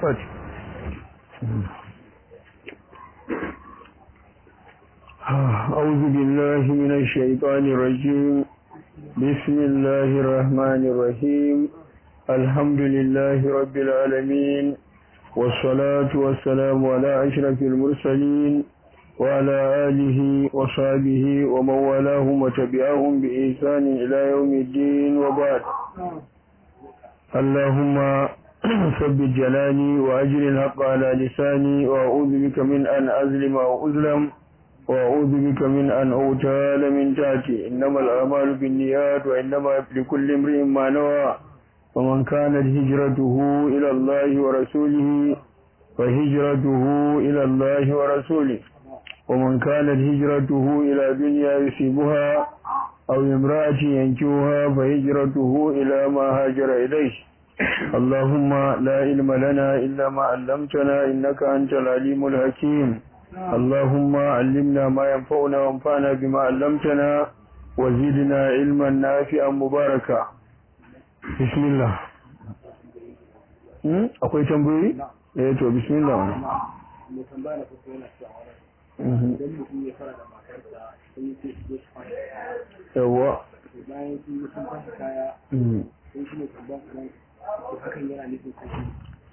Fati. أعوذ بالله من الشيطان الرجيم بسم الله الرحمن الرحيم الحمد لله رب العالمين والصلاة والسلام على أشرف المرسلين وعلى آله وصحبه ومن والاهم وتبعهم بإحسان إلى يوم الدين وبعد اللهم ثبت جلالي وأجر الحق على لساني وأعوذ بك من أن أظلم أو أظلم وأعوذ بك من أن أغتال من تحتي إنما الأعمال بالنيات وإنما لكل امرئ ما نوى ومن كانت هجرته إلى الله ورسوله فهجرته إلى الله ورسوله ومن كانت هجرته إلى دنيا يصيبها أو امرأة ينكوها فهجرته إلى ما هاجر إليه اللهم لا علم لنا إلا ما علمتنا إنك أنت العليم الحكيم اللهم علمنا ما ينفعنا وانفعنا بما علمتنا وزدنا علما نافعا مباركا بسم الله akwai tambayoyi? eh to bismillah mai tambaya da kuka yana cewa idan mutum ya fara da matarsa sai ya ce su zo su fara yawa bayan sun yi sun fasa kaya sai shi ne tambayan kanan hakan yana nufin kashi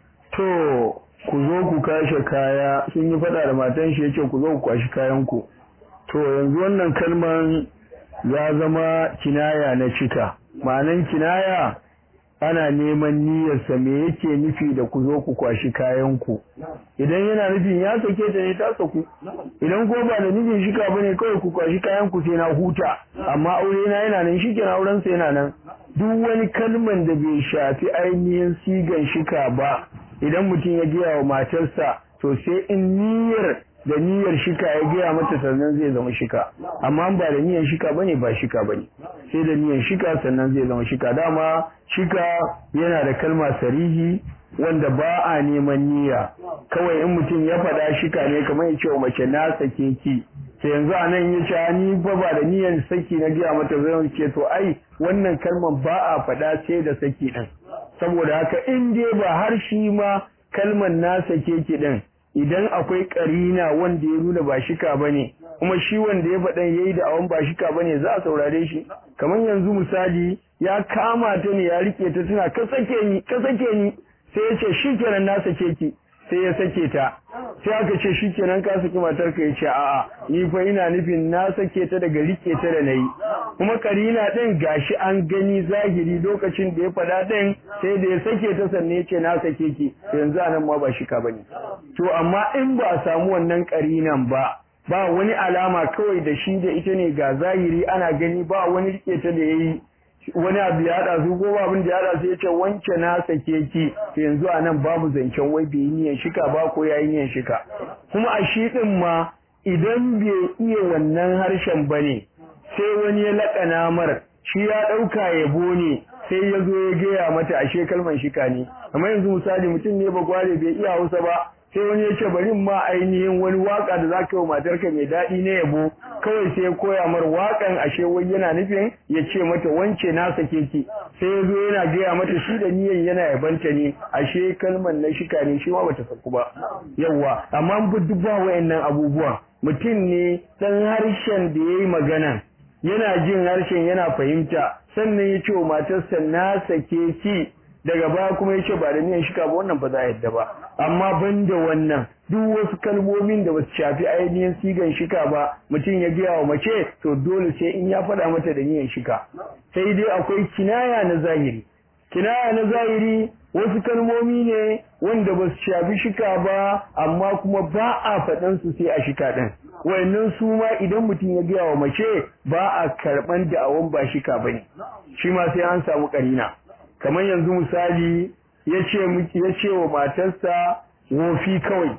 to ku zo ku kashe kaya sun yi fada da matan shi yace ku zo ku kwashi kayan ku to yanzu wannan kalman ya zama kinaya na cika ma'anan kinaya ana neman niyyarsa me yake nufi da ku zo ku kwashi kayan ku idan yana nufin ya sake ta ne ta saku idan ko ba da nufin shika bane kawai ku kwashi kayan ku sai na huta amma aure na yana nan shi kenan auren sa yana nan duk wani kalman da bai shafi ainihin sigan shika ba idan mutum ya gaya wa matarsa to sai in niyyar da niyyar shika ya gaya mata sannan zai zama shika amma ba da niyyar shika bane ba shika bane sai da niyyar shika sannan zai zama shika dama shika yana da kalma sarihi wanda ba a neman niyya kawai in mutum ya faɗa shika ne kamar ya ce wa mace na sake ki sai yanzu a nan ya ce ni fa ba da niyyar saki na gaya mata zai ce to ai wannan kalmar ba a faɗa sai da saki ɗin saboda haka in dai ba har shi ma kalmar na sake ki ɗin idan akwai karina wanda ya nuna ba shika bane kuma shi wanda ya faɗan yayi da awan ba shika bane za a saurare shi kamar yanzu misali ya kama ta ne ya rike ta tana ka sake ni ka sake ni sai ya ce shikenan na sake ki sai ya sake ta sai aka ce shikenan ka saki matar ka yace a'a ni fa ina nufin na sake ta daga rike ta da nayi kuma karina din gashi an gani zahiri lokacin da ya fada din sai da ya sake ta sanne yace na sake ki yanzu anan ma ba shika bane to amma in ba a samu wannan karinan ba ba wani alama kawai da shi da ita ne ga zahiri ana gani ba wani rike ta da yayi wani abu ya haɗa su ko abin da ya haɗa su ya ce wance na sake ki to yanzu a nan babu zancen wai bai yi niyan shika ba ko ya yi niyan shika kuma a shi ɗin ma idan bai iya wannan harshen ba ne sai wani ya laƙana mar shi ya ɗauka yabo ne sai ya zo ya gaya mata ashe kalman shika ne kamar yanzu misali mutum ne ba gware bai iya hausa ba sai wani ya ce bari ma ainihin wani waka da zaka yi wa matarka mai daɗi na yabo kawai sai ya koya mar wakan ashe wai yana nufin ya ce mata wance na sake ki sai ya zo yana gaya mata shi da niyan yana yabanta ne ashe kalman na shika ne shi ma bata saku ba yawa amma duk ba wayannan abubuwan mutum ne dan harshen da yayi magana yana jin harshen yana fahimta sannan ya ce wa matarsa na sake ki daga baya kuma ya ce ba da niyan shika ba wannan ba za a yadda ba amma ban da wannan duk wasu kalmomin da basu shafi ainihin sigan shika ba mutum ya gaya wa mace to dole sai in ya faɗa mata da niyan shika sai dai akwai kinaya na zahiri kinaya na zahiri wasu kalmomi ne wanda ba su shafi shika ba amma kuma ba a faɗan su sai a shika ɗin wayannan su ma idan mutum ya gaya wa mace ba a karɓan da awon ba shika bane shi ma sai an samu ƙarina kamar yanzu misali ya ce wa matarsa wofi kawai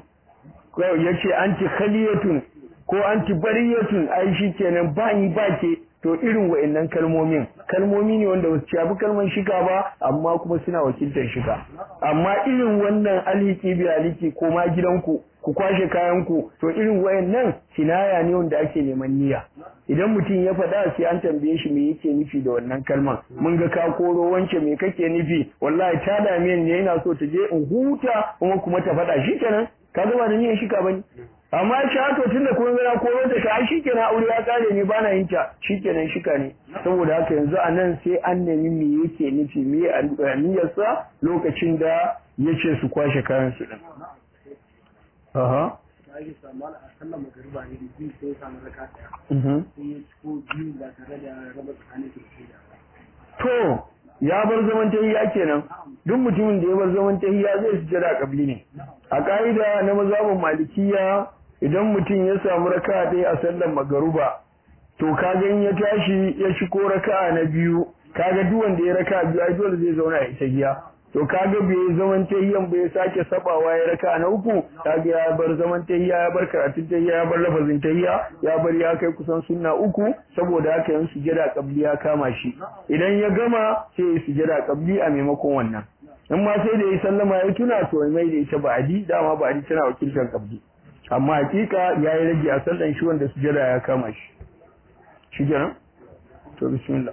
ya ce anti khaliyatun ko anti bariyatun ai shi kenan ba ni ba ke to irin wa'annan kalmomin kalmomi ne wanda wasu shafi kalman shika ba amma kuma suna wakiltar shika amma irin wannan alhiki bi alhiki ko ma gidanku ku kwashe kayan ku to irin wayannan kinaya ne wanda ake neman niyya idan mutum ya faɗa sai an tambaye shi me yake nufi da wannan kalman mun ga ka koro wance me kake nufi wallahi ta dame ni ina so ta je in huta kuma kuma ta faɗa shikenan ka gama da niyyar shika bane amma shi haka tunda kun ga na koro ta ka shikenan aure ya kare ni bana yin ta shikenan shika ne saboda haka yanzu a nan sai an nemi me yake nufi me niyyarsa lokacin da yace su kwashe kayan su din aha da ake samu a sallar magariba ne biyu sai ya samu raka ɗaya mhm sai ya ciko biyu ba tare da raba tsakanin su da ba to ya bar zaman tahiyya kenan duk mutumin da ya bar zaman tahiyya zai sujjada kabli ne a ka'ida na mazhabin malikiya idan mutum ya samu raka'a ɗaya a sallar magaruba to kaga in ya tashi ya shigo raka'a na biyu kaga duk wanda ya raka'a biyu ai dole zai zauna ya tahiyya to kaga bai zaman tahiyyan bai sake sabawa ya raka'a na uku kaga ya bar zaman tahiyya ya bar karatun tahiyya ya bar lafazin tahiyya ya bar ya kai kusan sunna uku saboda haka yan sujada kabli ya kama shi idan ya gama sai ya sujada kabli a maimakon wannan in ma sai da ya sallama ya tuna to mai da ita ba'adi dama ba'adi tana wakiltar kabli amma hakika ya yi rage a sallan shi wanda sujada ya kama shi shi kenan to bismillah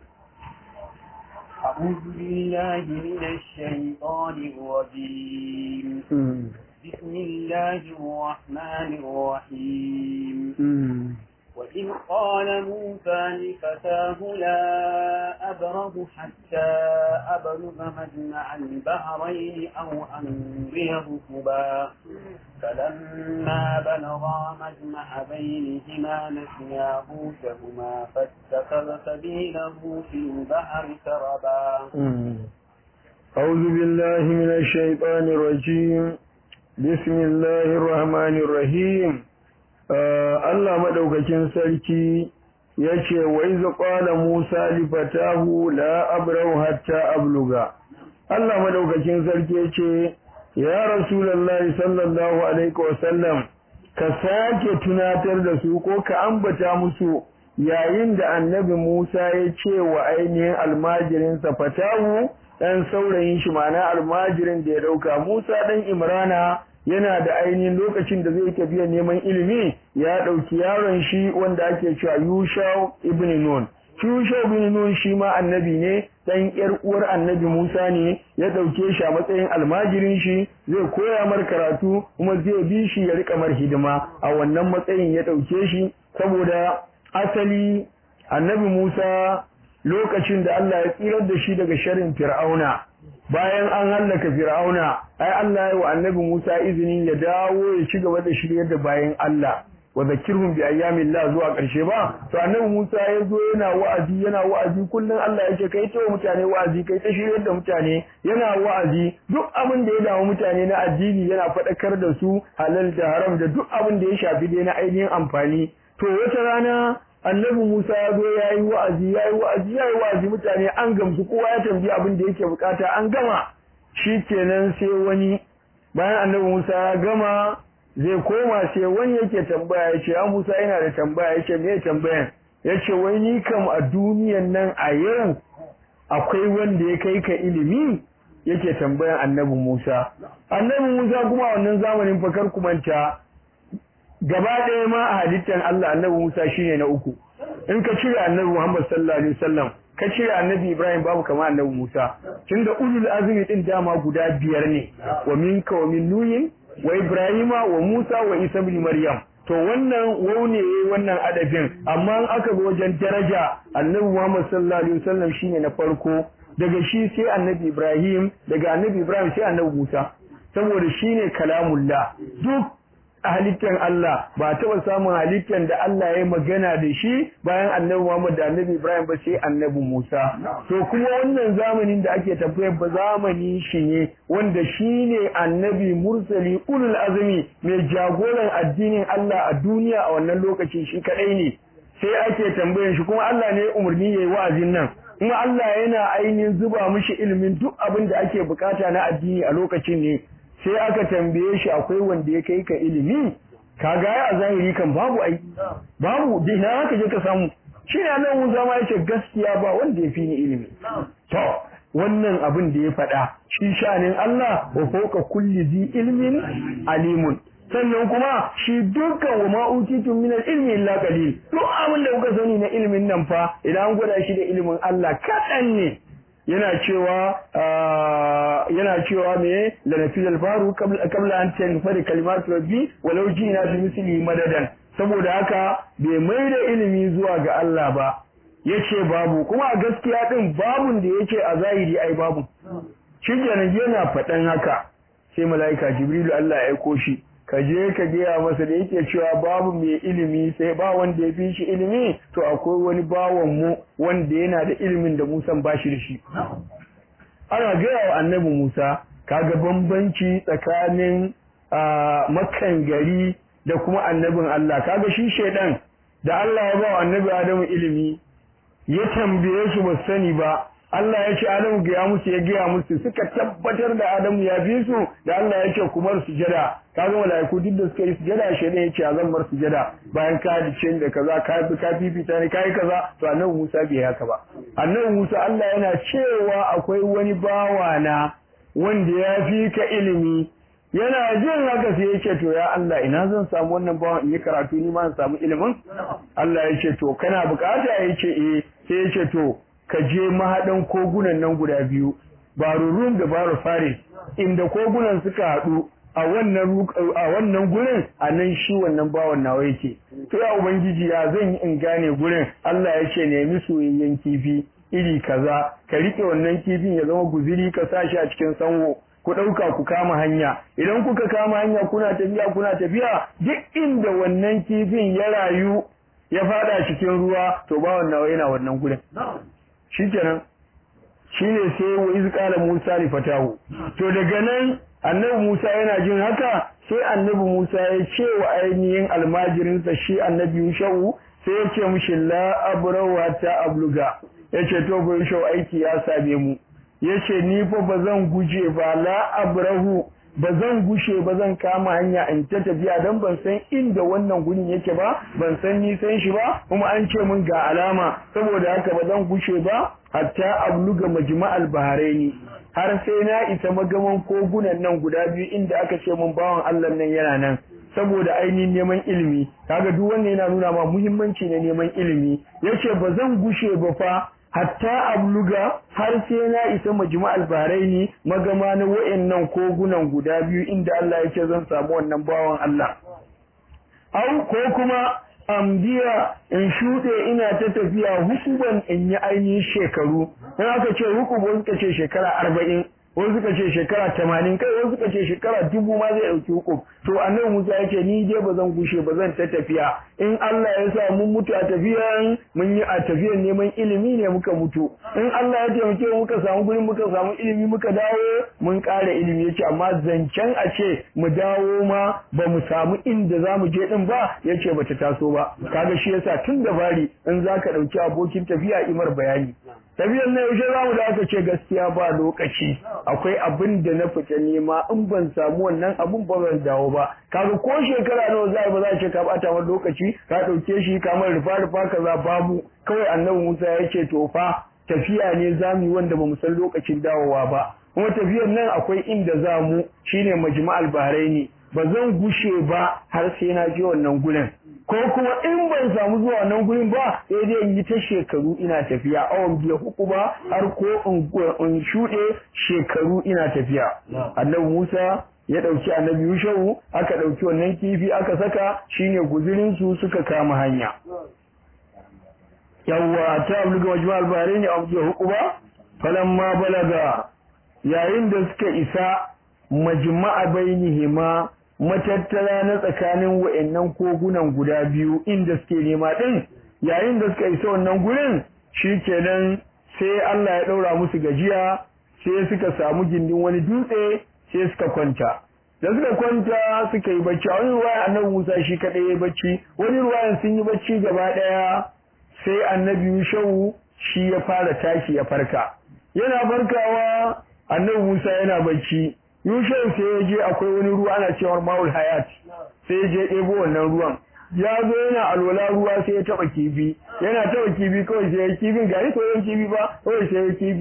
أعوذ بالله من الشيطان الرجيم Mm, بسم الله الرحمن الرحيم mm, وإذ قال موسى لفتاه لا أبرح حتى أبلغ مجمع البحرين أو أمضي حقبا فلما بلغا مجمع بينهما نسيا حوتهما فاتخذ سبيله في البحر سربا mm. أعوذ بالله من الشيطان الرجيم بسم الله الرحمن الرحيم Allah madaukakin sarki yace wa iz qala Musa li fatahu la abrahu hatta abluga Allah madaukakin sarki yace ya Rasulullahi sallallahu alaihi wasallam ka sake tunatar da su ko ka ambata musu yayin da annabi Musa ya ce wa ainihin almajirinsa fatahu dan saurayin shi ma'ana almajirin da ya dauka Musa dan Imrana yana da ainihin lokacin da zai tafiya neman ilimi ya ɗauki yaron shi wanda ake cewa Yushau ibn Nun. Yushau ibn Nun shi ma annabi ne dan ƴar uwar annabi Musa ne ya ɗauke shi a matsayin almajirin shi zai koya mar karatu kuma zai bi shi ya rika mar hidima a wannan matsayin ya ɗauke shi saboda asali annabi Musa lokacin da Allah ya tsirar da shi daga sharin Fir'auna bayan an hallaka fir'auna ai Allah ya wa annabi Musa izini ya dawo ya ci gaba da shiryar da bayan Allah wa zakirhum bi ayyamillah zuwa karshe ba to annabi Musa ya zo yana wa'azi yana wa'azi kullun Allah yake kai ta mutane wa'azi kai ta shiryar da mutane yana wa'azi duk abin da ya damu mutane na addini yana faɗakar da su halal da haram da duk abin da ya shafi dai na ainihin amfani to wata rana annabi Musa ya zo ya yi wa'azi ya yi wa'azi ya yi wa'azi mutane an gamsu kowa ya tambayi abin da yake bukata an gama shi kenan sai wani bayan annabi Musa ya gama zai koma sai wani yake tambaya ya ce ya Musa yana da tambaya ya ce me tambayan ya ce wai ni kam a duniyan nan a yau akwai wanda ya kai ka ilimi yake tambayan annabi Musa annabi Musa kuma a wannan zamanin fakar kumanta gaba ɗaya ma a halittar Allah annabi Musa shine na uku in ka cire annabi Muhammad sallallahu alaihi wasallam ka cire annabi Ibrahim babu kama annabi Musa tunda ulul azmi din dama guda biyar ne wa minka wa min nuyin wa Ibrahima wa Musa wa Isa ibn Maryam to wannan waune wannan adabin amma in aka zo wajen daraja annabi Muhammad sallallahu alaihi wasallam shine na farko daga shi sai annabi Ibrahim daga annabi Ibrahim sai annabi Musa saboda shine kalamullah duk a halittar Allah ba taɓa samun halittar da Allah ya magana da shi bayan annabi Muhammad da annabi Ibrahim ba sai annabi Musa. To kuma wannan zamanin da ake tafiyar ba zamani shi ne wanda shi ne annabi mursali ulul azumi mai jagoran addinin Allah a duniya a wannan lokacin shi kaɗai ne. Sai ake tambayan shi kuma Allah ne umarni ya yi wa'azin nan. Kuma Allah yana ainihin zuba mishi ilimin duk abin da ake bukata na addini a lokacin ne. sai aka tambaye shi akwai wanda ya kai ka ilimi kaga a zahiri kan babu ai babu dai na haka je ka samu shi ne nan mun zama yace gaskiya ba wanda ya fi ni ilimi to wannan abin da ya faɗa shi shanin Allah wa fawqa kulli zi ilmin alimun sannan kuma shi dukkan wa ma utitum min ilmi illa qalil duk abin da kuka sani na ilimin nan fa idan an gwada shi da ilimin Allah kaɗan ne yana cewa yana cewa me lanafil alfaru qabla an tanfari kalimatu rabbi walau jina bi misli madadan saboda haka bai mai da ilimi zuwa ga Allah ba yace babu kuma a gaskiya din babun da yake a zahiri ai babu shikenan yana faɗan haka sai mala'ika jibrilu Allah ya aiko shi ka je ka gaya masa da yake cewa babu mai ilimi sai ba wanda ya fi shi ilimi to akwai wani bawan mu wanda yana da ilimin da Musa ba shi da shi ana gaya wa annabi Musa kaga bambanci tsakanin makan gari da kuma annabin Allah kaga shi shedan da Allah ya ba wa annabi Adamu ilimi ya tambaye su ba sani ba Allah ya ce Adamu ga musu ya gaya musu suka tabbatar da Adamu ya fi su da Allah ya ce kumar sujada kaga malaiku duk da suka yi sujada shi ne ya ce zan bar sujada bayan ka dace da kaza ka bi ka fifita ne kai kaza to annabi Musa bai haka ba annabi Musa Allah yana cewa akwai wani bawa na wanda ya fi ka ilimi yana jin haka sai ya ce to ya Allah ina zan samu wannan bawan in yi karatu ni ma in samu ilimin Allah ya ce to kana bukata ya ce eh sai ya ce to ka je mahaɗan kogunan nan guda biyu barurum da baru faris inda kogunan suka haɗu a wannan a wannan gurin a nan shi wannan bawan nawa yake to ya ubangiji ya zan yi in gane gurin Allah ya ce nemi soyayyen kifi iri kaza ka rike wannan kifin ya zama guziri ka sa shi a cikin sanwo ku ɗauka ku kama hanya idan kuka kama hanya kuna tafiya kuna tafiya duk inda wannan kifin ya rayu ya fada cikin ruwa to bawan nawa yana wannan gurin shikenan shine sai wa iz qala Musa li fatahu to daga nan annabi Musa yana jin haka sai annabi Musa ya ce wa ainihin almajirinsa shi annabi Yushau sai ya ce mishi la abrahu hatta abluga yace to bai shau aiki ya same mu yace ni fa bazan guje ba la abrahu ba zan gushe ba zan kama hanya in ta tafiya don ban san inda wannan gurin yake ba ban san nisan shi ba kuma an ce mun ga alama saboda haka ba zan gushe ba hatta abluga majma'al baharaini har sai na isa magaman kogunan nan guda biyu inda aka ce mun bawan Allah nan yana nan saboda ainihin neman ilimi kaga duk wannan yana nuna ma muhimmanci na neman ilimi yace ba zan gushe ba fa hatta abluga har sai na isa majma'al bahraini magama na wayannan kogunan guda biyu inda Allah yake zan samu wannan bawan Allah au ko kuma amdiya in shuɗe ina ta tafiya hukuban in yi ainihin shekaru in aka ce hukubu suka ce shekara arba'in wasu suka ce shekara tamanin kai wasu suka ce shekara dubu ma zai ɗauki hukum to annabi Musa ya ce ni dai ba zan gushe ba zan ta tafiya in Allah ya sa mun mutu a tafiyan mun yi a tafiyan neman ilimi ne muka mutu in Allah ya taimake mu muka samu gurin muka samu ilimi muka dawo mun ƙara ilimi yace amma zancen a ce mu dawo ma ba mu samu inda za mu je din ba yace bata taso ba kaga shi yasa tun da bari in zaka ɗauki abokin tafiya imar bayani tafiyan na yaushe za mu da aka ce gaskiya ba lokaci akwai abin da na fita nema in ban samu wannan abun ba zan dawo ba kaga ko shekara nawa za ba za a ce ka bata wani lokaci ka dauke shi kamar rufa rufa kaza babu kawai annabi Musa ya ce to fa tafiya ne zamu yi wanda bamu san lokacin dawowa ba kuma tafiyar nan akwai inda za mu shine majma'al bahraini ba zan gushe ba har sai na je wannan gurin ko kuma in ban samu zuwa nan gurin ba sai dai in yi ta shekaru ina tafiya awon biya huku ba har ko in shuɗe shekaru ina tafiya annabi Musa ya ɗauki annabi Yushau aka ɗauki wannan kifi aka saka shine guzurin su suka kama hanya yawwa ta abluga majma'al bahrain aw biya huku ba falamma balaga yayin da suka isa majma'a bainihima matattara na tsakanin wa'annan kogunan guda biyu inda suke nema din yayin da suka isa wannan gurin shikenan sai Allah ya daura musu gajiya sai suka samu gindin wani dutse sai suka kwanta da suka kwanta suka yi bacci a wani ruwayan annabi Musa shi kadai ya bacci wani ruwayan sun yi bacci gaba daya sai annabi Yushau shi ya fara tashi ya farka yana farkawa annabi Musa yana bacci Yushau sai ya je akwai wani ruwa ana cewa Maul Hayat sai ya je ɗebo wannan ruwan ya zo yana alwala ruwa sai ya taba kifi yana taba kifi kawai sai ya kifin ga ni koyon kifi ba kawai sai ya kifi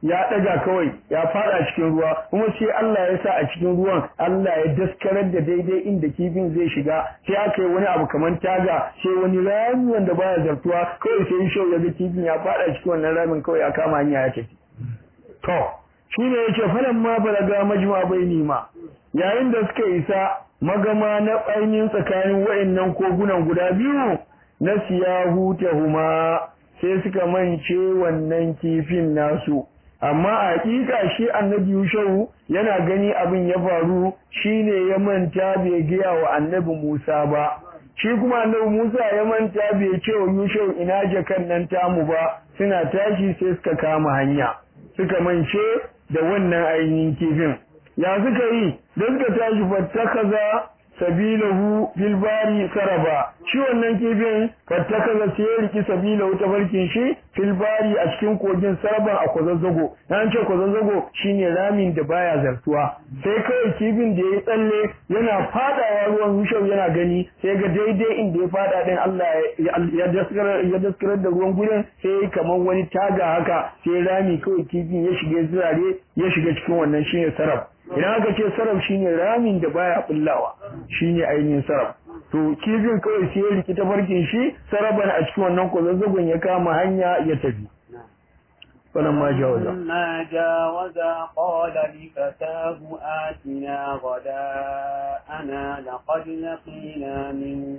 ya daga kawai ya fada cikin ruwa kuma sai Allah ya sa a cikin ruwan Allah ya daskarar da daidai inda kifin zai shiga sai aka yi wani abu kamar taga sai wani rami wanda baya zartuwa kawai sai shau ya ga kifin ya fada cikin wannan ramin kawai ya kama hanya ya tafi to shine yace falan ma balaga majma baini ma yayin da suka isa magama na ainihin tsakanin wa'annan kogunan guda biyu na siyahu tahuma sai suka mance wannan kifin nasu amma a hakika shi annabi Yushau yana gani abin ya faru shine ya manta bai gaya wa annabi Musa ba shi kuma annabi Musa ya manta bai ce wa Yushau ina jakan nan tamu ba suna tashi sai suka kama hanya suka mance da wannan ainihin kifin ya suka yi da suka tashi fattakaza sabilahu fil bari saraba shi wannan kifin fattakaza sai ya riki sabilahu ta farkin shi fil bari a cikin kogin saraban a kwazazzago an ce kwazazzago shine ramin da baya zartuwa sai kawai kifin da ya tsalle yana fadawa ruwan yushau yana gani sai ga daidai inda ya fada din Allah ya daskarar ya daskarar da ruwan gurin sai kamar wani taga haka sai rami kawai kifin ya shiga zirare ya shiga cikin wannan shine sarab idan aka ce sarab shine ramin da baya bullawa shine ainihin sarab to kifin kawai sai ya riki ta farkin shi saraban a cikin wannan kwazazzagon ya kama hanya ya tafi فلما جاوزا فلما جاوزا قال لفتاه آتنا غداءنا لقد لقينا من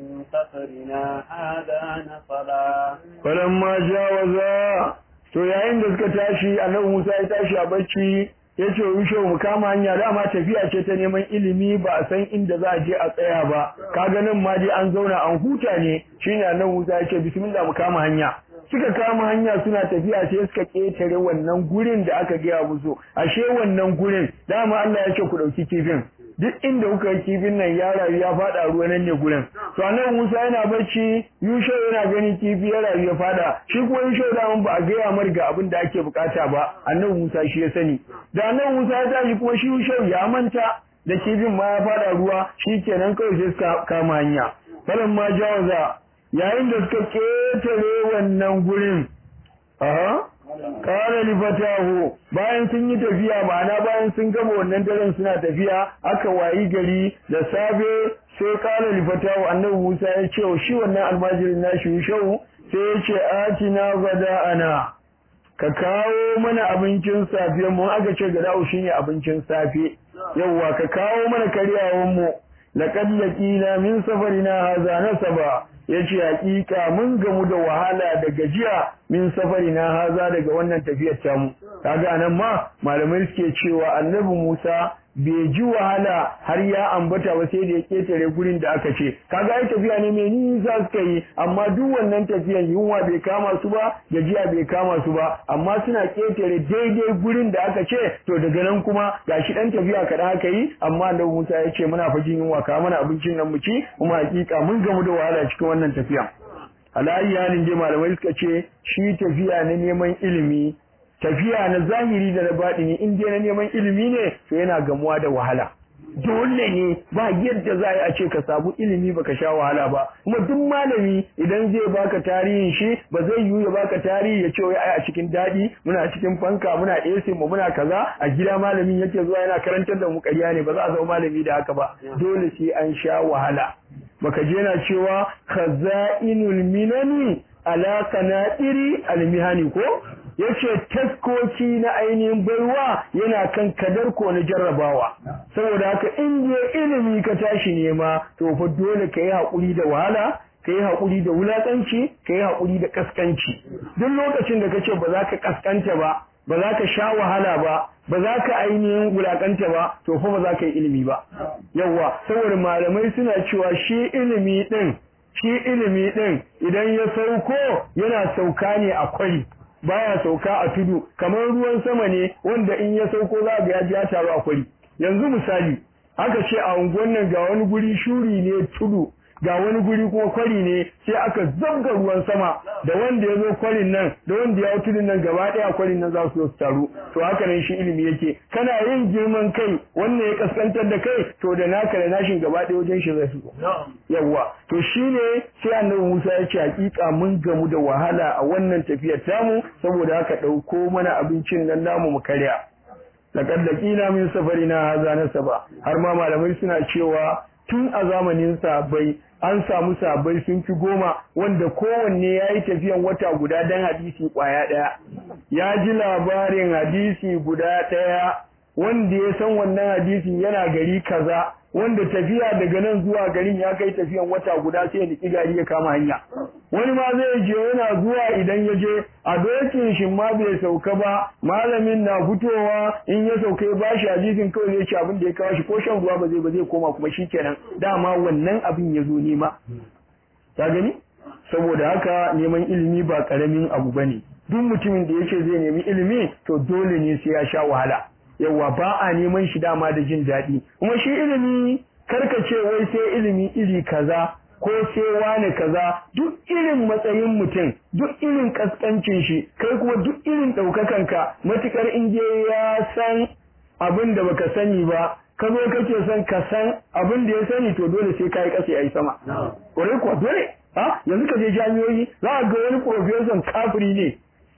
سفرنا هذا نصبا فلما جاوزا to yayin da suka tashi annabi Musa ya tashi a bacci ya ce rushe mu kama hanya dama tafiya ce ta neman ilimi ba a san inda za a je a tsaya ba kaga nan ma dai an zauna an huta ne shine annabi Musa ya ce bismillah mu kama hanya suka kama hanya suna tafiya sai suka ketare wannan gurin da aka gaya musu ashe wannan gurin dama Allah ya ce ku dauki kifin duk inda kuka yi kifin nan ya rayu ya fada ruwa nan ne gurin to annabi Musa yana bacci Yusha yana gani kifi ya rayu ya fada shi kuma Yusha da ba a gaya mar ga abin da ake bukata ba annabi Musa shi ya sani da annabi Musa ya tashi kuma shi Yusha ya manta da kifin ma ya fada ruwa shikenan kawai sai suka kama hanya falan ma jawaza yayin da suka ketare wannan gurin aha kare li fatahu bayan sun yi tafiya ma'ana bayan sun gama wannan daren suna tafiya aka wayi gari da safe sai kare li fatahu annabi Musa ya ce shi wannan almajirin nashi shau sai ya ce atina ana ka kawo mana abincin safe mu aka ce gada'u shine abincin safe yawwa ka kawo mana karyawan mu laqad laqina min safarina hadha nasaba yace hakika mun gamu da wahala da gajiya min safarina haza daga wannan tafiyar tamu kaga anan ma malamai suke cewa annabi Musa bai ji wahala har ya ambata ba sai da ya ketare gurin da aka ce kaga ai tafiya ne mai nisa suka yi amma duk wannan tafiyan yunwa bai kama su ba gajiya bai kama su ba amma suna ketare daidai gurin da aka ce to daga nan kuma gashi dan tafiya kaɗan aka yi amma annabi Musa ya ce muna fajin yunwa ka mana abincin nan mu ci kuma hakika mun gamu da wahala cikin wannan tafiya alayi halin dai malamai suka ce shi tafiya na neman ilimi tafiya na zahiri da na baɗini in dai na neman ilimi ne to yana gamuwa da wahala dole ne ba yadda za a yi a ce ka samu ilimi baka sha wahala ba kuma duk malami idan zai baka tarihin shi ba zai yiwu ya baka tarihi ya ce wai ai a cikin daɗi muna cikin fanka muna AC mu muna kaza a gida malamin yake zuwa yana karantar da mu ƙarya ne ba za a zama malami da haka ba dole sai an sha wahala baka je na cewa khaza'inul minani ala qana'iri almihani ko yace taskoki na ainihin baiwa yana kan kadar ko na jarrabawa saboda haka in je ilimi ka tashi nema to fa dole ka yi haƙuri da wahala ka yi haƙuri da wulaƙanci ka yi haƙuri da ƙasƙanci duk lokacin da ka ce ba za ka ƙasƙanta ba ba za ka sha wahala ba ba za ka ainihin wulaƙanta ba to fa ba za ka yi ilimi ba yawwa saboda malamai suna cewa shi ilimi ɗin shi ilimi ɗin idan ya sauko yana sauka ne a kwari baya sauka a tudu kamar ruwan sama ne wanda in ya sauko za ga ya ji ya taru a kwari yanzu misali aka ce a unguwan nan ga wani guri shuri ne tudu ga wani guri kuma kwari ne sai aka zabga ruwan sama da wanda ya zo kwarin nan da wanda ya tudun nan gaba ɗaya kwarin nan za su zo su taru to haka nan shi ilimi yake kana yin girman kai wannan ya kaskantar da kai to da naka da nashin gaba ɗaya wajen shi zai su yawwa to shine sai annabi Musa ya ce hakika mun gamu da wahala a wannan tafiyar tamu saboda haka ɗauko mana abincin nan namu mu karya laqad laqina min safarina hadha nasaba har ma malamai suna cewa tun a zamanin sahabbai an samu sahabbai sun fi goma wanda kowanne ya yi tafiyan wata guda don hadisi kwaya ɗaya ya ji labarin hadisi guda ɗaya wanda ya san wannan hadisin yana gari kaza wanda tafiya daga nan zuwa garin ya kai tafiyan wata guda sai ya niki gari ya kama hanya wani ma zai je yana zuwa idan ya je a dokin shi ma bai sauka ba malamin na fitowa in ya sauka ya bashi hadisin kawai zai ci abin da ya kawo shi ko shan ruwa ba zai ba zai koma kuma shikenan dama wannan abin ya zo nema ka gani saboda haka neman ilimi ba karamin abu bane duk mutumin da yace zai nemi ilimi to dole ne sai ya sha wahala yawa ba a neman shi dama da jin daɗi kuma shi ilimi karka ce wai sai ilimi iri kaza ko sai wane kaza duk irin matsayin mutum duk irin kaskancin shi kai kuma duk irin ɗaukakanka matukar in je ya san abin da baka sani ba ka zo kake son ka san abin da ya sani to dole sai kai kasa yayi sama kwarai kuwa dole ha yanzu ka je jami'o'i za ka ga wani professor kafiri ne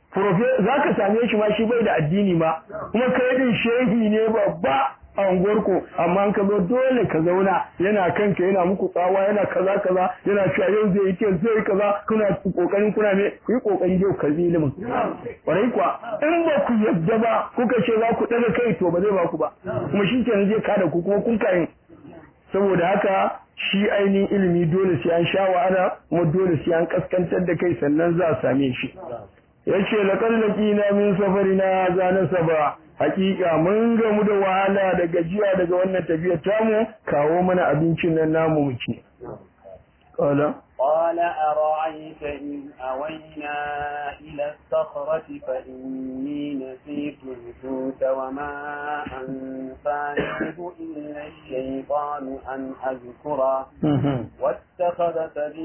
za ka same shi ma shi bai da addini ma kuma kai din shehi ne babba a unguwarku amma an ka zo dole ka zauna yana kanka yana muku tsawa yana kaza kaza yana cewa yau zai yi ke zai kaza kuna kokarin kuna ne ku yi kokari yau ka ilimin kwarai kuwa in ba ku yadda ba kuka ce za ku daga kai to ba zai ba ku ba kuma shi kenan zai kada ku kuma kun kayin saboda haka shi ainihin ilimi dole sai an sha wahala kuma dole sai an kaskantar da kai sannan za a same shi yace laqad laqina min safarina za nasaba hakika mun gamu da wahala da gajiya daga wannan tafiyar tamu kawo mana abincin nan namu mu ci qala قال أرأيت إذ أوينا إلى الصخرة فإني نسيت الحوت وما أنسانيه إلا الشيطان أن أذكره واتخذ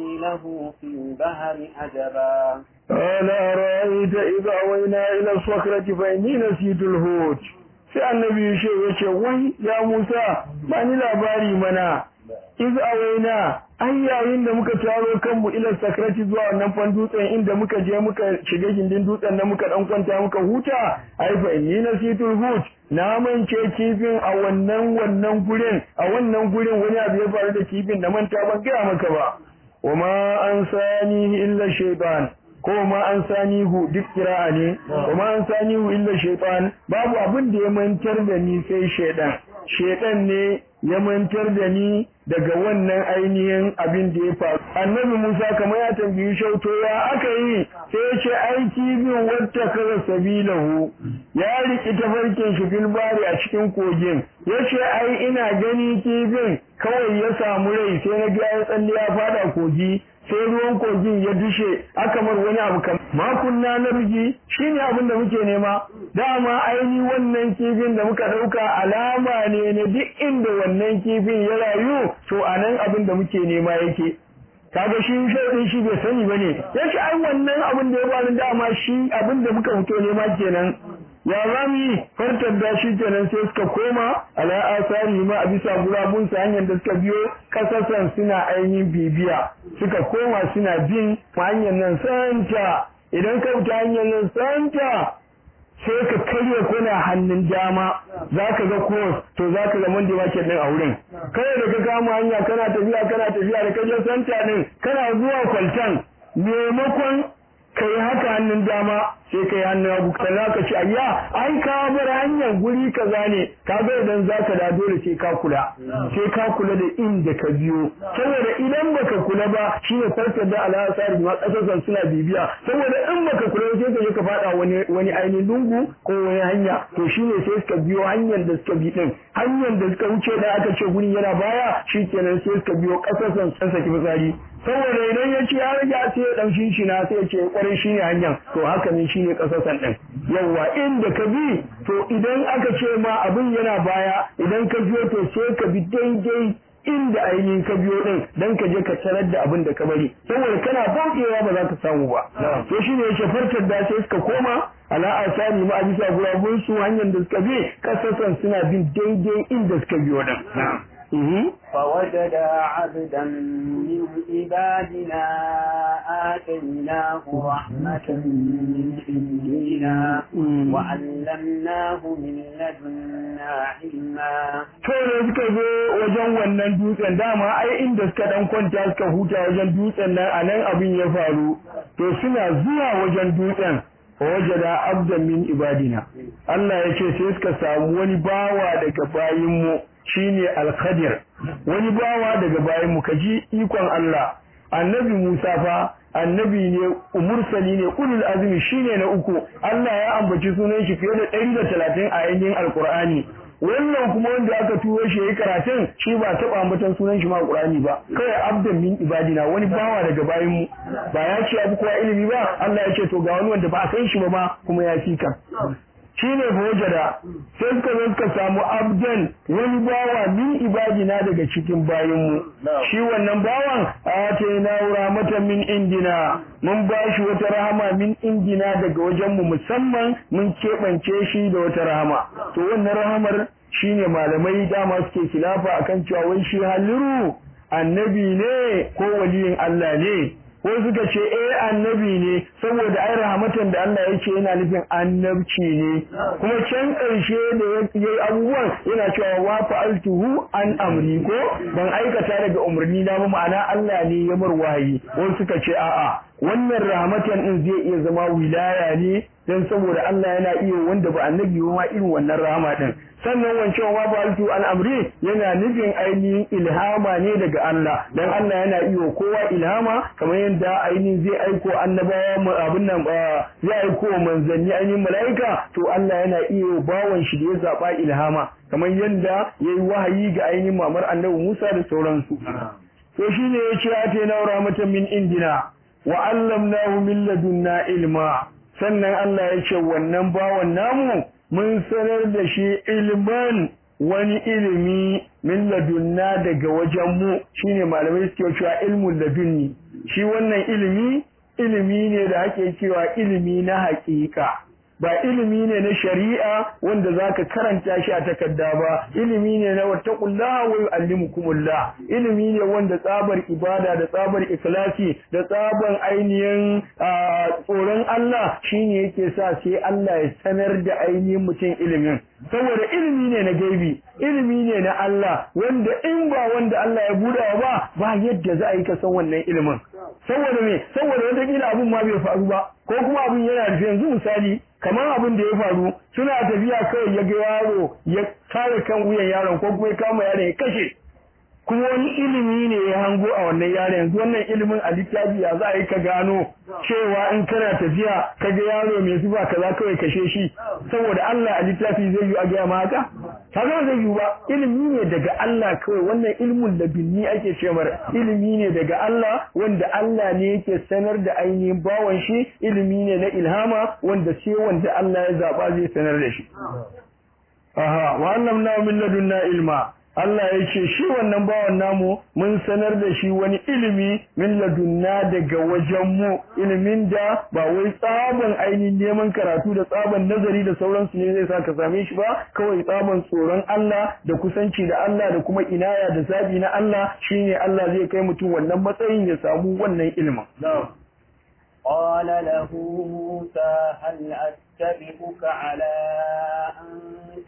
سبيله في البحر عجبا قال أرأيت إذ أوينا إلى الصخرة فإني نسيت الحوت sai annabi ya ce wai ya Musa ba ni labari mana iz awaina ai yayin da muka taro kanmu ila sakrati zuwa wannan fan dutsen inda muka je muka shiga gindin dutsen da muka dan kwanta muka huta ai fa inni nasitul hut na mance kifin a wannan wannan gurin a wannan gurin wani abu ya faru da kifin da manta ban gaya maka ba wama an sani illa shaytan ko ma an sani hu duk kira'a ne ko ma an sani hu illa shaytan babu abin da ya mantar da ni sai shaydan shaydan ne ya mantar da ni daga wannan ainihin abin da ya faru annabi Musa kamar ya tambayi shauto ya aka yi sai ya ce aiki bin wata kaza sabilahu ya riki tafarkin shi fil bari a cikin kogin ya ce ai ina gani kifin kawai ya samu rai sai na ga ya tsalle ya fada kogi sai ruwan kogin ya dushe aka mar wani abu kam makunna na bigi shine abin da muke nema dama aini wannan kifin da muka dauka alama ne na duk inda wannan kifin ya rayu to anan abin da muke nema yake kaga shi shaidin shi bai sani bane yace ai wannan abin da ya bani dama shi abin da muka fito nema kenan ya zami fartar da shi kenan sai suka koma ala asari ma a bisa gurabun su hanyar da suka biyo kasasan suna ainihin bibiya suka koma suna bin hanyar nan santa idan ka fita hanyar nan santa sai ka karya kuna hannun dama za ka ga kos to za ka ga monday market din a wurin kai da ka kama hanya kana tafiya kana tafiya da kaje santa din kana zuwa kwaltan maimakon kai haka hannun dama sai kai hannun hagu sannan ka ci ayya ai ka bar hanyar guri kaza ne ka ga idan zaka da dole sai ka kula sai ka kula da inda ka biyo saboda idan baka kula ba shine farkar da al'asari ma kasasan suna bibiya saboda in baka kula sai ka je ka fada wani wani ainihin lungu ko wani hanya to shine sai suka biyo hanyar da suka bi din hanyar da suka wuce da aka ce guri yana baya shikenan sai suka biyo kasasan sun saki fitsari saboda idan ya ce ya rage sai ya dan shi na sai ya ce kwarin shi ne hanyar to haka ne shine kasasan din yawa inda ka bi to idan aka ce ma abin yana baya idan ka biyo to sai ka bi daidai inda ainihin ka biyo din dan ka je ka tarar da abin da ka bari saboda kana bautewa ba za ka samu ba to shine yake farkar da sai suka koma ala asani ma bisa gurabun su hanyar da suka bi kasasan suna bin daidai inda suka biyo din فوجدا عبدا من عبادنا آتيناه رحمة من عندنا وعلمناه من لدنا علما to da suka zo wajen wannan dutsen dama ai inda suka dan kwanta suka huta wajen dutsen nan anan abin ya faru to suna zuwa wajen dutsen wajada abdan min ibadina Allah ya ce sai suka samu wani bawa daga bayinmu shine al-Khadir wani bawa daga bayinmu kaji ikon Allah annabi Musa fa annabi ne umursali ne ulul azmi shine na uku Allah ya ambaci sunan shi fiye da 130 a ainihin alqur'ani wannan kuma wanda aka turo shi yayi karatun shi ba taba ambatan sunan shi ma Qur'ani ba kai abdan min ibadina wani bawa daga bayin mu ba ya ce abu kowa ilimi ba Allah ya ce to ga wani wanda ba a san shi ba ma kuma ya fi kan shine bojada sai suka zo suka samu abdan wani bawa min ibadina daga cikin bayin mu shi wannan bawan atayna rahmatan min indina mun ba shi wata rahama min indina daga wajen mu musamman mun keɓance shi da wata rahama to wannan rahamar shine malamai dama suke kilafa akan cewa wai shi haliru annabi ne ko waliyin Allah ne ko suka ce eh annabi ne saboda ai rahmatan da Allah ya ce yana nufin annabci ne kuma can ƙarshe da yayi abubuwan yana cewa wa fa'altuhu an amri ko ban aikata daga umarni na ba ma'ana Allah ne ya mar wahayi ko suka ce a'a wannan rahmatan din zai iya zama wilaya ne dan saboda Allah yana iya wanda ba annabi ba ma irin wannan rahama din sannan wancan wa baltu an amri yana nufin ainihin ilhama ne daga Allah dan Allah yana iya kowa ilhama kamar yadda ainihin zai aiko annabawa mu abin nan zai aiko manzanni ainihin mala'ika to Allah yana iya bawan shi da ya zaba ilhama kamar yadda yayi wahayi ga ainihin mamar annabi Musa da sauransu to shine yace ate na rahmatan min indina wa allamnahu min ladunna ilma sannan Allah ya ce wannan bawan namu mun sanar da shi ilman wani ilimi min ladunna daga wajen mu shine malamai suke cewa ilmul ladunni shi wannan ilimi ilimi ne da ake cewa ilimi na haƙiƙa ba ilimi ne na shari'a wanda zaka karanta shi a takarda ba ilimi ne na wattaqullaha wa yuallimukumullah ilimi ne wanda tsabar ibada da tsabar ikhlasi da tsaban ainihin tsoron Allah shine yake sa sai Allah ya sanar da ainihin mutum ilimin saboda ilimi ne na gaibi ilimi ne na Allah wanda in ba wanda Allah ya buɗa ba ba yadda za a yi ka san wannan ilimin saboda me saboda wata kila abin ma bai faru ba ko kuma abin yana rufe yanzu misali kamar abin da ya faru suna tafiya kawai ya ga yaro ya kare kan wuyan yaron ko kuma ya kama yaron ya kashe kuma wani ilimi ne ya hango a wannan yaron yanzu wannan ilimin a littafi ya za a yi ka gano cewa in kana tafiya ka ga yaro mai zuba kaza kawai kashe shi saboda Allah a littafi zai yi a gaya ma haka kaga zai yi ba ilimi ne daga Allah kawai wannan ilmun labinni ake ce mar ilimi ne daga Allah wanda Allah ne yake sanar da ainihin bawan shi ilimi ne na ilhama wanda sai wanda Allah ya zaba zai sanar da shi aha wa allamna min ladunna ilma Allah ya ce shi wannan bawan namu mun sanar da shi wani ilimi min ladunna daga wajenmu ilimin da ba wai tsaban ainihin neman karatu da tsaban nazari da sauransu ne zai sa ka same shi ba kawai tsaban tsoron Allah da kusanci da Allah da kuma inaya da zabi na Allah shine Allah zai kai mutum wannan matsayin ya samu wannan ilimin قال له موسى هل أتبعك على أن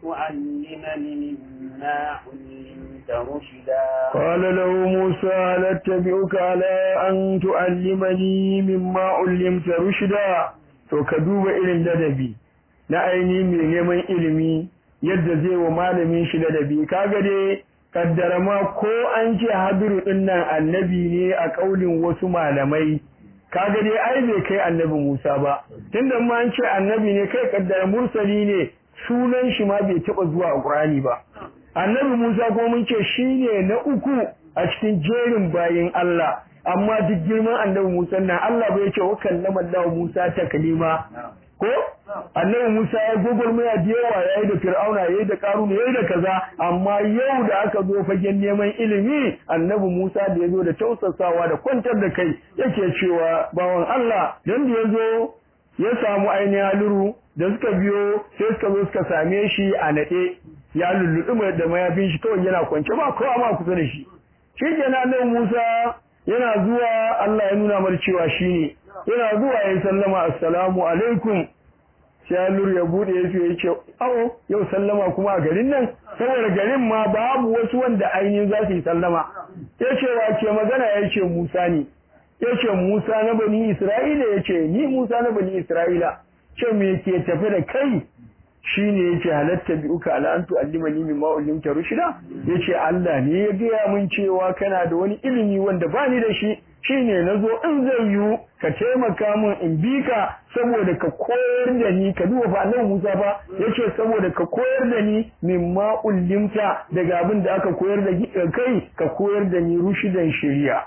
تعلمني مما علمت رشدا قال له موسى هل أتبعك على أن تعلمني مما علمت رشدا to ka duba irin ladabi na ainihin mai neman ilimi yadda zai wa malamin shi ladabi kaga dai kaddara ma ko an ce habiru din nan annabi ne a kaulin wasu malamai kaga dai ai bai kai annabi Musa ba tunda ma an ce annabi ne kai kaddara mursali ne sunan shi ma bai taba zuwa a Qur'ani ba annabi Musa ko mun ce shine na uku a cikin jerin bayin Allah amma duk girman annabi Musa nan Allah bai ce wa kallama Allah Musa taklima ko annabi Musa ya gogormaya da yawa yayi da Fir'auna yayi da Qaruna yayi da kaza amma yau da aka zo fagen neman ilimi annabi Musa da yazo da tausasawa da kwantar da kai yake cewa bawan Allah dan da yazo ya samu ainihin haluru da suka biyo sai suka zo suka same shi a nade ya lulluɗu da mayafin shi kawai yana kwance ba kowa ma kusa da shi shi kenan annabi Musa yana zuwa Allah ya nuna mar cewa shine yana zuwa ya sallama assalamu alaikum sai Nur ya bude ya ya ce awo yau sallama kuma a garin nan saboda garin ma babu wasu wanda ainihin za su yi sallama ya ce wa ke magana ya ce Musa ne ya ce Musa na bani Isra'ila ya ce ni Musa na bani Isra'ila ce me ke tafi da kai shine yace halatta bi uka ala antu allimani mimma ullimta rushida yace Allah ne ya gaya mun cewa kana da wani ilimi wanda bani da shi shine nazo in zai yiwu ka taimaka min in bi ka saboda ka koyar da ni ka duba fa annabi Musa fa yace saboda ka koyar da ni mimma ullimta daga abin da aka koyar da kai ka koyar da ni rushidan shari'a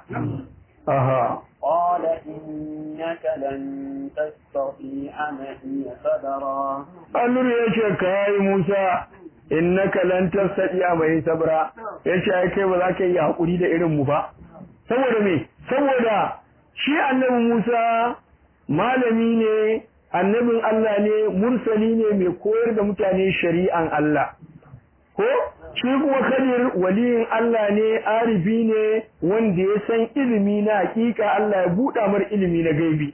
aha قال إنك لن تستطيع معي صبرا Allah ya ce kai Musa innaka lan tastati mai sabra yace ai kai ba za ka yi hakuri da irin mu ba saboda me saboda shi annabi Musa malami ne annabin Allah ne mursali ne mai koyar da mutane shari'an Allah ko shi kuma kadir waliyin Allah ne arifi ne wanda ya san ilimi na hakika Allah ya buɗa mar ilimi na gaibi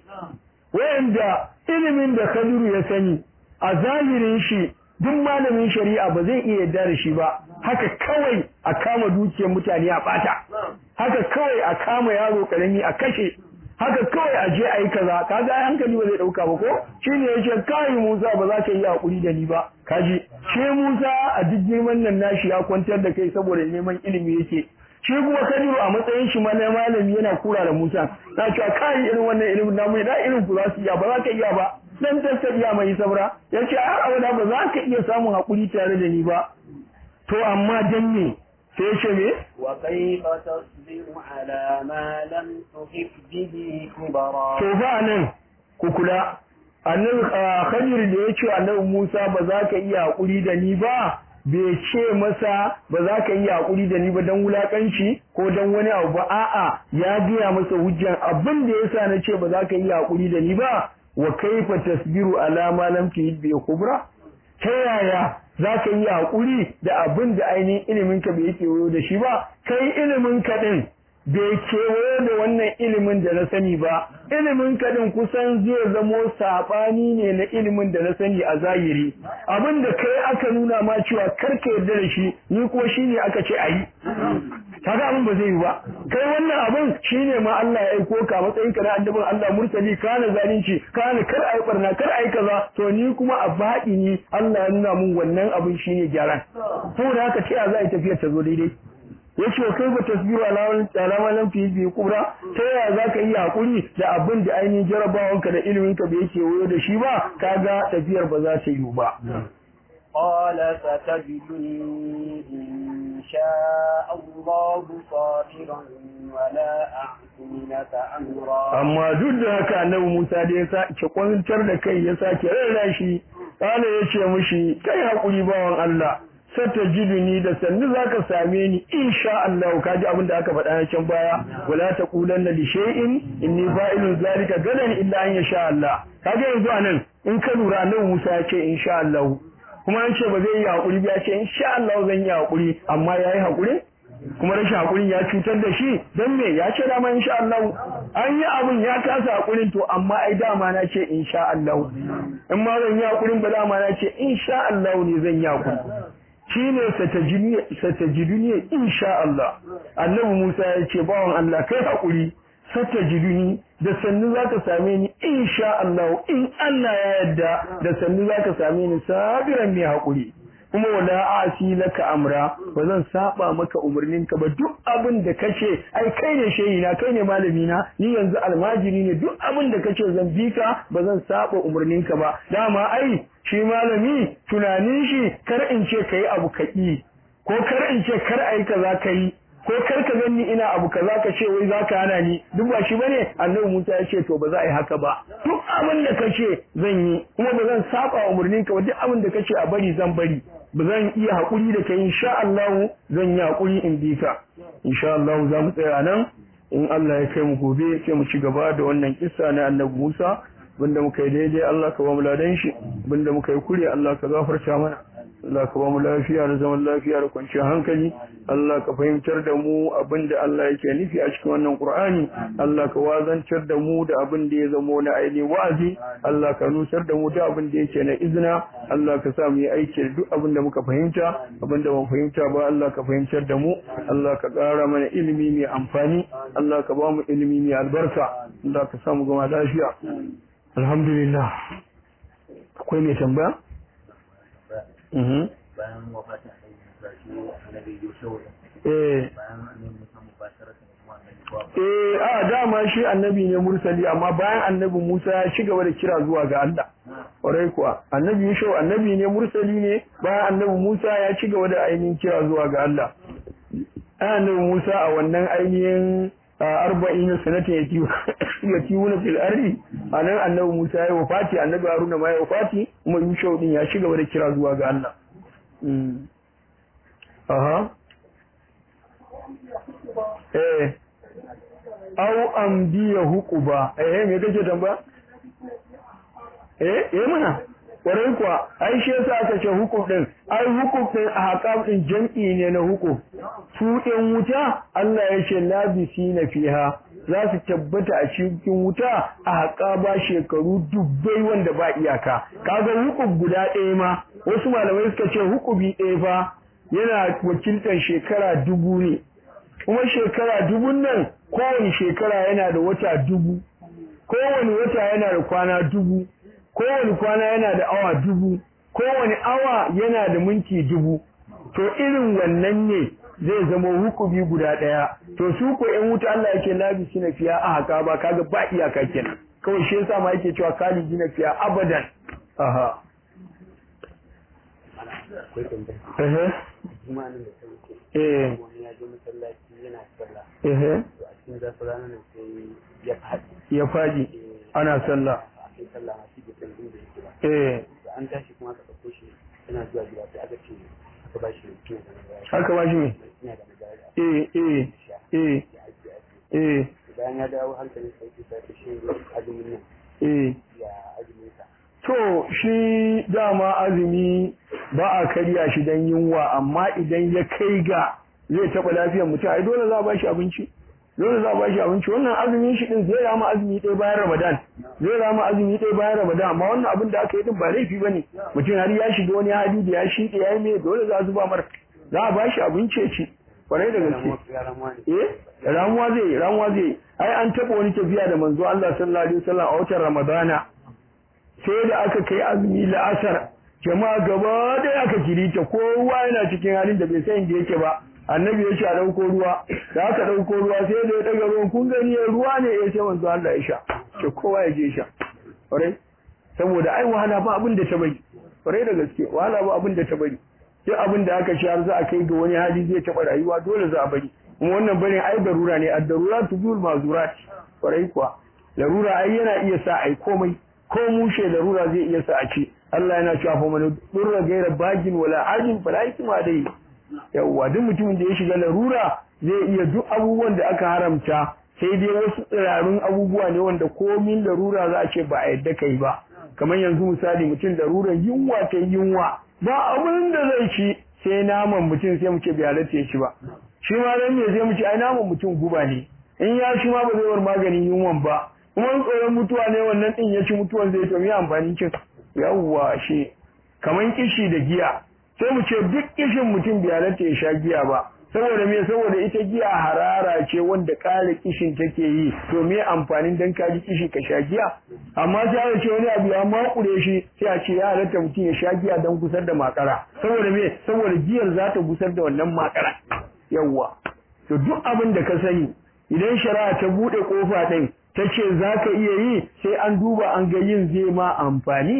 wanda ilimin da kadiru ya sani a zahirin shi duk malamin shari'a ba zai iya yarda da shi ba haka kawai a kama dukiyar mutane a bata haka kawai a kama yaro karami a kashe haka kawai a je a yi kaza kaga ai hankali ba zai dauka ba ko shine yace kai Musa ba za ka yi hakuri da ni ba kaji she Musa a duk girman nan nashi ya kwantar da kai saboda neman ilimi yake shi kuma Kadiru a matsayin shi na malami yana kura da Musa na cewa kai irin wannan ilimin namu da irin ku za su iya ba za ka iya ba dan tattabiya mai sabra yace har abada ba za ka iya samun hakuri tare da ni ba to amma dan me sai ya ce me وكيف تصبر على ما لم تحب به خبرا to fa nan ku kula annabi Khadir da ya ce annabi Musa ba za ka iya hakuri da ni ba bai ce masa ba za ka iya hakuri da ni ba dan wulakanci ko dan wani abu ba a'a ya gaya masa hujjan abin da yasa na ce ba za ka iya hakuri da ni ba wa kaifa tasbiru ala ma lam tuhid bi kubra ta yaya za ka yi haƙuri da abin da ainihin iliminka bai kewayo da shi ba kai ilimin kaɗin bai kewayo da wannan ilimin da na sani ba ilimin kaɗin kusan zai zamo saɓani ne na ilimin da na sani a zahiri abin da kai aka nuna ma cewa karka yarda da shi ni ko shi ne aka ce a yi kaga abin ba zai yi ba kai wannan abin shine ma Allah ya aiko ka matsayin ka na annabin Allah mursali kana zalunci kana kar ai barna kar ai kaza to ni kuma a faɗi ni Allah ya nuna mun wannan abin shine gyaran saboda haka ta ya za a tafiyar ta zo daidai yace kai ba tasbiru alawan alama lam fi bi kubra ta ya za ka yi hakuri da abin da ainihin jarabawanka da ilimin ka bai yake wayo da shi ba kaga tafiyar ba za ta yi ba قال ستجدني إن شاء الله صابرا ولا أعصي لك أمرا amma duk da haka annabi Musa da ya sake kwantar da kai ya sake rarra shi kana ya ce mishi kai hakuri bawan Allah sata jiduni da sannu zaka same ni insha Allah kaji abin da aka faɗa na can baya wala taqulanna li shay'in inni fa'ilun zalika gadan illa an yasha Allah kaga yanzu anan in ka lura annabi Musa ya ce insha Allah kuma an ce ba zai yi hakuri ba ya ce insha Allah zan yi hakuri amma yayi hakuri kuma rashin hakurin ya cutar da shi don me ya ce dama insha Allah an yi abun ya kasa hakurin to amma ai dama na ce insha Allah in ma zan yi hakurin ba dama na ce insha Allah ne zan yi hakuri shine satajiduni insha Allah annabi Musa ya ce bawan Allah kai hakuri satajiduni da sannu zaka same ni insha Allah in Allah ya yarda da sannu zaka same ni sabiran mai hakuri kuma wala asi laka amra ba zan saba maka umarninka ba duk abin da kace ai kai ne shehi na kai ne malami na ni yanzu almajiri ne duk abin da kace zan bi ka ba zan saba umarninka ba dama ai shi malami tunanin shi kar in ce kai abu kaki ko kar in ce kar ai kaza kai ko kar ka ganni ina abu kaza ka ce wai zaka hana ni duk ba shi bane annabi Musa ya ce to ba za a yi haka ba duk abin da kace zan yi kuma ba zan saba umurnin ka ba duk abin da kace a bari zan bari ba zan iya hakuri da kai insha Allah zan yi hakuri in bi ka insha Allah za mu tsaya nan in Allah ya kai mu gobe sai mu ci gaba da wannan kissa na annabi Musa bunda muka yi daidai Allah ka ba mu ladan shi bunda muka yi kure Allah ka gafarta mana Allah ka ba mu lafiya da zaman lafiya da kwanciyar hankali Allah ka fahimtar da mu abinda Allah yake nufi a cikin wannan Qur'ani Allah ka wazantar da mu da abin da ya zamo na ainihin wa'azi Allah ka nusar da mu da abin da yake na izina Allah ka sa mu yi aiki da duk abin da muka fahimta abin da ban fahimta ba Allah ka fahimtar da mu Allah ka ƙara mana ilimi mai amfani Allah ka ba mu ilimi mai albarka Allah ka sa mu gama lafiya alhamdulillah akwai mai tambaya mhm bayan wafatin annabi Musa shi annabi Yusuf eh bayan annabi Musa mubasharatan kuma annabi ba eh a dama shi annabi ne mursali amma bayan annabi Musa ya ci gaba da kira zuwa ga Allah kwarai kuwa annabi Yusuf annabi ne mursali ne bayan annabi Musa ya ci gaba da ainihin kira zuwa ga Allah annabi Musa a wannan ainihin arba'in sanatin ya tiwuna fil ardi anan annabi Musa ya wafati annabi Haruna ma ya wafati kuma Yusuf din ya ci gaba da kira zuwa ga Allah Mm. aha eh au amdiya hukuba eh me kake tamba eh eh mana kwarai kuwa ai shi yasa aka ce hukum din ai hukum din a haƙam din jam'i ne na hukum su ɗin wuta Allah ya ce labisi na fiha za su tabbata a cikin wuta a haƙa ba shekaru dubbai wanda ba iyaka kaga hukum guda ɗaya ma wasu malamai suka ce hukumi ɗaya fa yana wakiltar shekara dubu ne kuma shekara dubun nan kowane shekara yana da wata dubu kowane wata yana da kwana dubu kowane kwana yana da awa dubu kowane awa yana da minti dubu to irin wannan ne zai zama hukumi guda ɗaya to su ko ƴan wuta Allah yake labi suna fiya a haka ba kaga ba iyaka kenan kawai shi yasa ma yake cewa khalidi na fiya abadan aha akwai tambaya eh kuma nan da sauke eh wani ya je masallaci yana sallah eh to a cikin zafi ranar nan sai ya faɗi ya faɗi ana sallah a cikin sallah ma shi bai san inda yake ba eh da an tashi kuma aka ɗauko shi yana zuwa gida sai aka ce aka ba shi kina da magana haka ba shi me ina da magana eh eh sha eh ya ajiye ajiye eh bayan ya dawo hankalin sauki sai ta shi azumin nan eh ya azumin sa To shi dama azumi ba a karya shi don yunwa amma idan ya kai ga zai taɓa lafiyar mutum ai dole za a ba shi abinci dole za a ba shi abinci wannan azumin shi din zai rama azumi ɗaya bayan ramadan zai rama azumi ɗaya bayan ramadan amma wannan abin da aka yi din ba laifi bane mutum har ya shiga wani hali da ya shiɗe ya yi mai dole za a zuba mar za a ba shi abinci ya ci kwarai da gaske ya ramuwa ne eh ramuwa zai yi ramuwa zai yi ai an taɓa wani tafiya da manzo Allah sallallahu alaihi wasallam a watan ramadana sai da aka kai azumi la'asar jama'a gaba da aka kirita kowa yana cikin halin da bai san inda yake ba annabi ya ce a ɗauko ruwa da aka ɗauko ruwa sai da ya ɗaga ruwan kun gani ruwa ne ya ce manzo Allah ya sha ce kowa ya je sha ƙwarai saboda ai wahala ba abin da ta bari ƙwarai da gaske wahala ba abin da ta bari duk abin da aka har za a kai ga wani hali zai taɓa rayuwa dole za a bari kuma wannan barin ai darura ne ad-darura tuzul mazurat ƙwarai kuwa larura ai yana iya sa ai komai ko mushe larura zai iya sa a ce Allah yana cewa fa man durra gaira bagin wala ajin fala ikma dai yawwa duk mutumin da ya shiga larura zai iya duk abubuwan da aka haramta sai dai wasu tsirarun abubuwa ne wanda komin larura za a ce ba a yadda kai ba kamar yanzu misali mutum laruran yunwa ta yunwa ba abin da zai ci sai naman mutum sai mu ce bai halatta ya ci ba shi ma dan me sai mu ce ai naman mutum guba ne in ya shi ma ba zai bar maganin yunwan ba kuma tsoron mutuwa ne wannan din ya ci mutuwan zai to me amfanin cin yawwa shi kaman kishi da giya sai mu ce duk kishin mutum bai halatta ya sha giya ba saboda me saboda ita giya harara ce wanda ƙara kishin take yi to me amfanin dan ka ji kishi ka sha giya amma sai a ce wani abu ya makure shi sai a ce ya halatta mutum ya sha giya don gusar da makara saboda me saboda giyar za ta gusar da wannan makara yawwa to duk abin da ka sani idan shari'a ta bude kofa din ta ce za ka iya yi sai an duba an ga yin zai ma amfani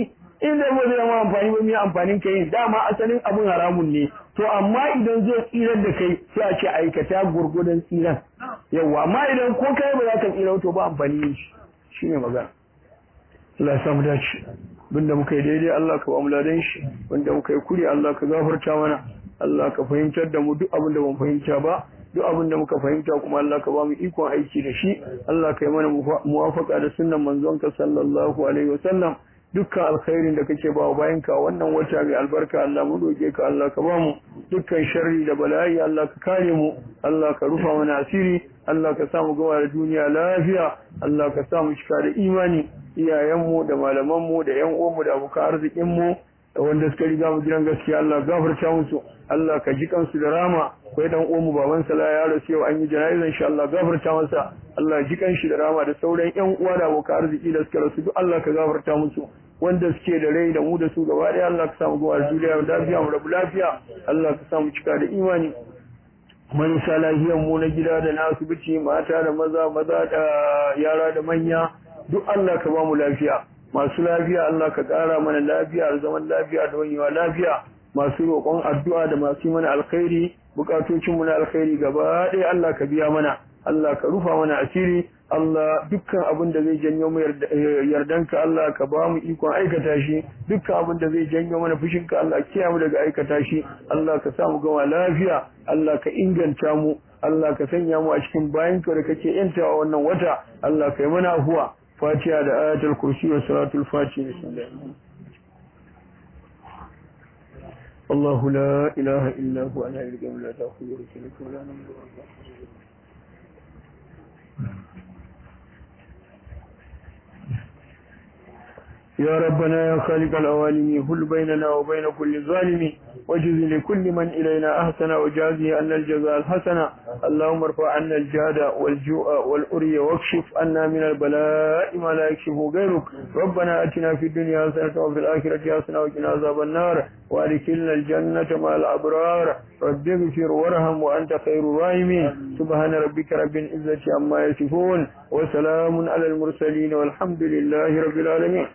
in da ba zai ma amfani ba mai amfanin ka yin dama asalin abun haramun ne to amma idan zai tsirar da kai sai a ce aikata gurgudan tsiran yawa amma idan ko kai ba za ka tsira to ba amfani yin shi shine magana Allah ya samu dace abinda muka yi daidai Allah ka ba mu ladan shi wanda muka yi kuri Allah ka gafarta mana Allah ka fahimtar da mu duk abin da ban fahimta ba duk abin da muka fahimta kuma Allah ka ba mu ikon aiki da shi Allah ka yi mana muwafaka da sunnan manzonka sallallahu alaihi wasallam dukkan alkhairin da kake ba bayan ka wannan wata mai albarka Allah mu doke ka Allah ka ba mu dukkan sharri da bala'i Allah ka kare mu Allah ka rufa mana asiri Allah ka sa mu gama da duniya lafiya Allah ka sa mu cika da imani iyayenmu da malamanmu da ƴan uwanmu da abokan arzikinmu da wanda suka riga mu gidan gaskiya Allah gafarta musu Allah ka ji kansu da rama kai dan uwanmu baban sala ya rasu yau an yi jana'izar insha Allah gafarta masa Allah ji kanshi da rama da sauran ƴan uwa da abokan arziki da suka rasu duk Allah ka gafarta musu wanda suke da rai da mu da su gaba ɗaya Allah ka samu gaba da duniya da lafiya mu rabu lafiya Allah ka samu cika da imani marasa lahiyan mu na gida da na asibiti mata da maza maza da yara da manya duk Allah ka ba mu lafiya masu lafiya Allah ka ƙara mana lafiya da zaman lafiya da wanyewa lafiya masu roƙon addu'a da masu mana alkhairi bukatocin mu na alkhairi gaba ɗaya Allah ka biya mana Allah ka rufa mana asiri Allah dukkan abin da zai janyo mu yardanka Allah ka ba mu ikon aikata shi dukkan abin da zai janyo mana fushinka Allah kiya mu daga aikata shi Allah ka sa mu gama lafiya Allah ka inganta mu Allah ka sanya mu a cikin bayanka da kake yantawa wannan wata Allah ka yi mana afuwa فاتحة آية الكرسي وصلاة الفاتحة بسم الله الله لا إله إلا هو أنا القيم لا تأخذ رسلك ولا نمر يا ربنا يا خالق العوالم هل بيننا وبين كل ظالم وجز لكل من إلينا أحسن وجازه أن الجزاء الحسن اللهم ارفع عنا الجهد والجوع والأري واكشف عنا من البلاء ما لا يكشفه غيرك ربنا أتنا في الدنيا حسنة وفي الآخرة حسنة وقنا عذاب النار وادخلنا الجنة مع الأبرار رب اغفر وارحم وأنت خير الراحمين سبحان ربك رب العزة عما يصفون وسلام على المرسلين والحمد لله رب العالمين